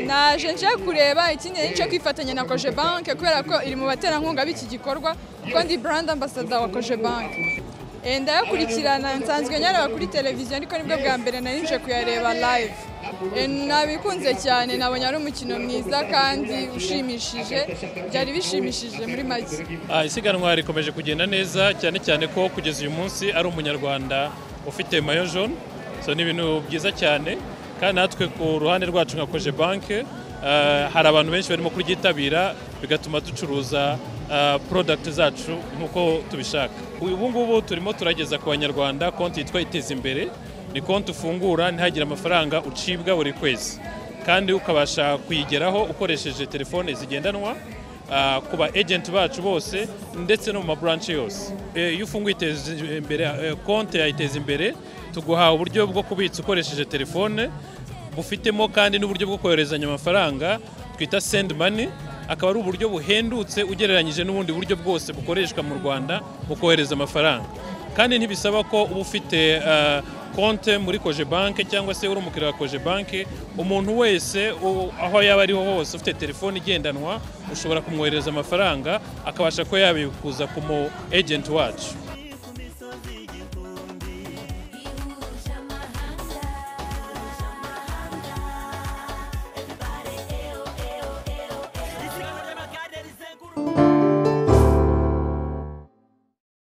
naje nje kureba icyingenzi cyo kwifatanya na koje banki kubera ko iri mu baterankunga b'iki gikorwa kuko ndi brand ambassador wa koje banki ndayakurikirana nsanzwe nyareba kuri televiziyo ariko nibwo bwa mbere nari nje kuyareba live Eh, nabikunze cyane nabonye ari umukino mwiza kandi ushimishije byari bishimishije muri make Ah, isiganwa rikomeje kugenda neza cyane cyane ko kugeza uyu munsi ari umunyarwanda ufite mayo jaune so ni ibintu byiza cyane kandi natwe ku ruhande rwacu nka koje banke ah, hari abantu benshi barimo kuryitabira bigatuma ducuruza ah, product zacu nk'uko tubishaka ubu ngubu turimo turageza ku banyarwanda konti yitwa iteza imbere ni konti ufungura ntihagire amafaranga ucibwa buri kwezi kandi ukabasha kuyigeraho ukoresheje telefone zigendanwa ah, ku ba agenti bacu bose ndetse no mu maburanshi yose Eh, iyo ufunguye iteza imbere eh, konti ya iteza imbere tuguha uburyo bwo kubitsa ukoresheje telefone bufitemo kandi n'uburyo bwo koherezanya amafaranga twita sendi mani akaba ari uburyo buhendutse ugereranyije n'ubundi buryo bwose bukoreshwa mu rwanda mu kohereza amafaranga kandi ntibisaba ko uba ufite ah, konte muri koje banke cyangwa se uri umukiriya wa koje banke umuntu wese u- aho yaba ari ho hose ufite telefone igendanwa ushobora kumwohereza amafaranga akabasha kuba yabikuza ku mu ejenti wacu